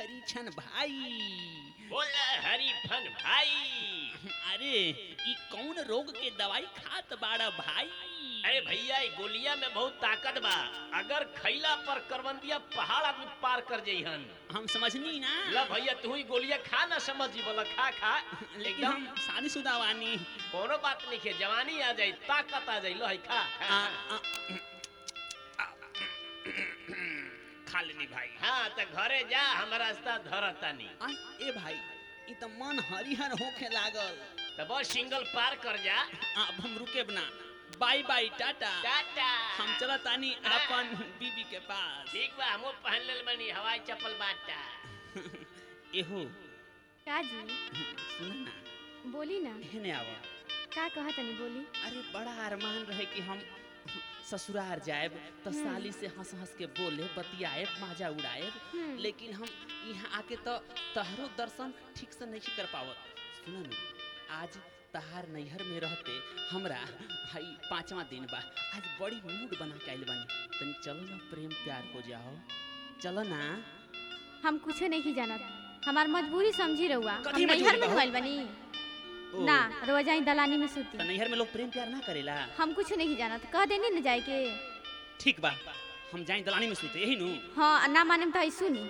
हरीछन भाई बोल हरीफन भाई अरे ई कौन रोग के दवाई खात बाड़ा भाई अरे भैया ई गोलिया में बहुत ताकत बा अगर खैला पर करवंदिया पहाड़ आदमी पार कर जइहन हम समझनी ना ला भैया तू ही गोलिया खा ना समझ जी बोला खा खा लेकिन एकदम हम शादीशुदा वानी कोनो बात नहीं है जवानी आ जाई ताकत आ जाई लो है खा खा, आ, खा। आ, खा लेनी भाई हाँ तो घरे जा हम रास्ता धरतानी आ, ए भाई ई त मन हरिहर होखे लागल तो बस सिंगल पार कर जा अब हम रुके बना बाय बाय टाटा टाटा हम चलत तानी अपन बीबी के पास ठीक बा हमो पहन लेल बनी हवाई चप्पल बाटा एहो का जी सुन ना बोली ना एहने आवा का कहा तनी बोली अरे बड़ा अरमान रहे कि हम ससुरार जाएब तो साली से हंस हंस के बोले बतियाए माजा उड़ाएब हम्म। लेकिन हम यहाँ आके तो तहरो दर्शन ठीक से नहीं कर पावत सुन न आज तहार नैहर में रहते हमरा हई पांचवा दिन बा आज बड़ी मूड बना के आइल बानी तनी चलो ना प्रेम प्यार हो जाओ चलो ना हम कुछ नहीं जानत हमार मजबूरी समझी रहुआ हम कथी नैहर मजबूरी में बा? गइल बनी ओ, ना रोज आई दलानी में सूती तो नैहर में लोग प्रेम प्यार ना करेला हम कुछ नहीं जानत कह देनी न जाए के ठीक बा हम जाए दलानी में सुते यही नु हाँ ना माने तो आई सुनी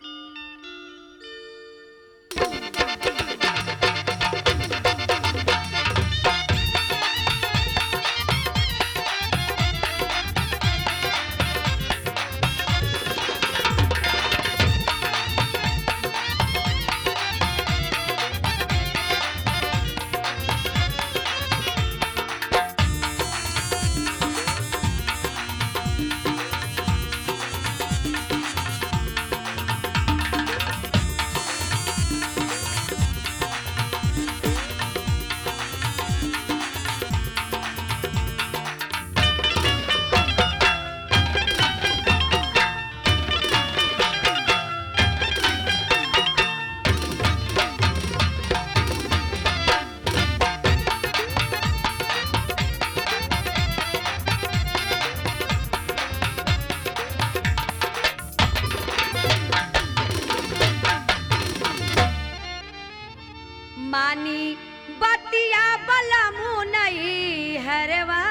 मानी बतिया बला मुनई हरवा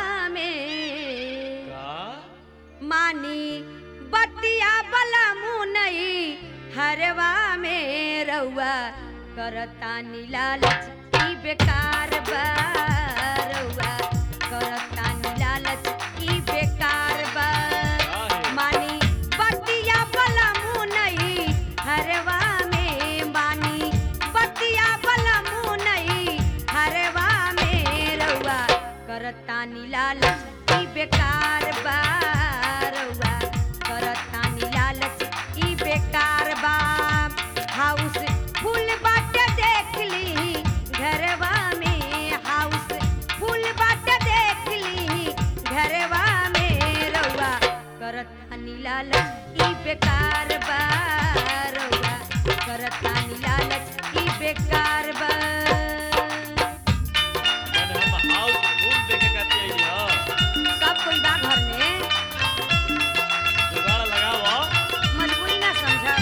में मानी बतिया बला मुनई हरवा में रउआ करता लालच ई बेकार बा रउआ करता लालच ई बेकार बा मानी बतिया बला मुनई हरवा में मानी बतिया बला मुनई हरवा में रउआ करता लालच ई बेकार बा रउआ करता लालच ई बेकार बा हाउस फूल बाटे देख ली घरवा में हाउस फूल बाटे देख ली घरवा में रउआ करता लालच ई बेकार बा रउआ करता लालच ई बेकार बा हम हाउस फूल देखे खाती आई हो सब कोई बा घर में जुगाड़ लगाओ मजबूरी ना समझब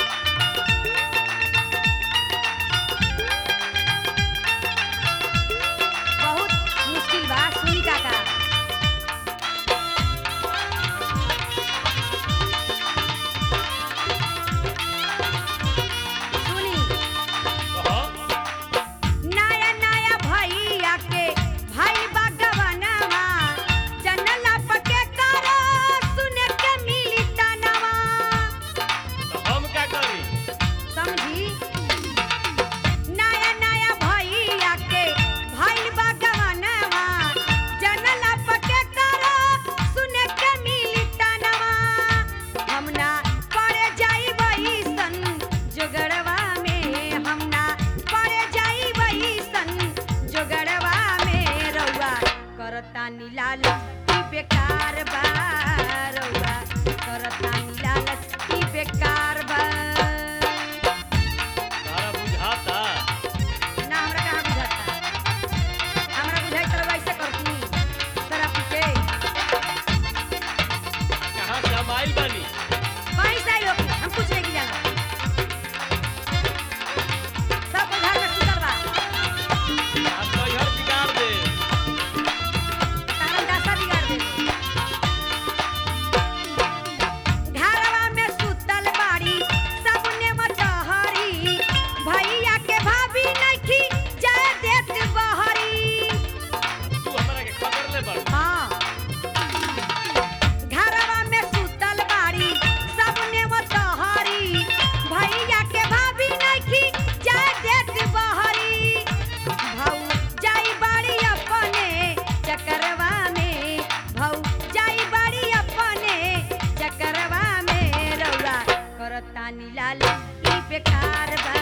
बहुत मुश्किल बा सुनी काका सुनी कहो नया नया भैया के भाई बा गवनवा जनला पके करो सुने के मिली तनवा तो हम क्या करी समझी नया नया भैया के भाई बा गवनवा जनला पके करो सुने के मिली तनवा हम ना पड़े जाई वही सन जोगड़वा में हम ना पड़े जाई वही सन जोगड़वा में रउआ करता लालच ई बेकार बा रउआ करता लालच ई बेकार बा तारा बुझाता ना हमरा कहाँ बुझाता हमरा बुझाई तर वैसे करती तोरा पीछे कहाँ से हम आइल बानी कहीं से आई होगी हम कुछ नहीं जाना लाली ई बेकार बा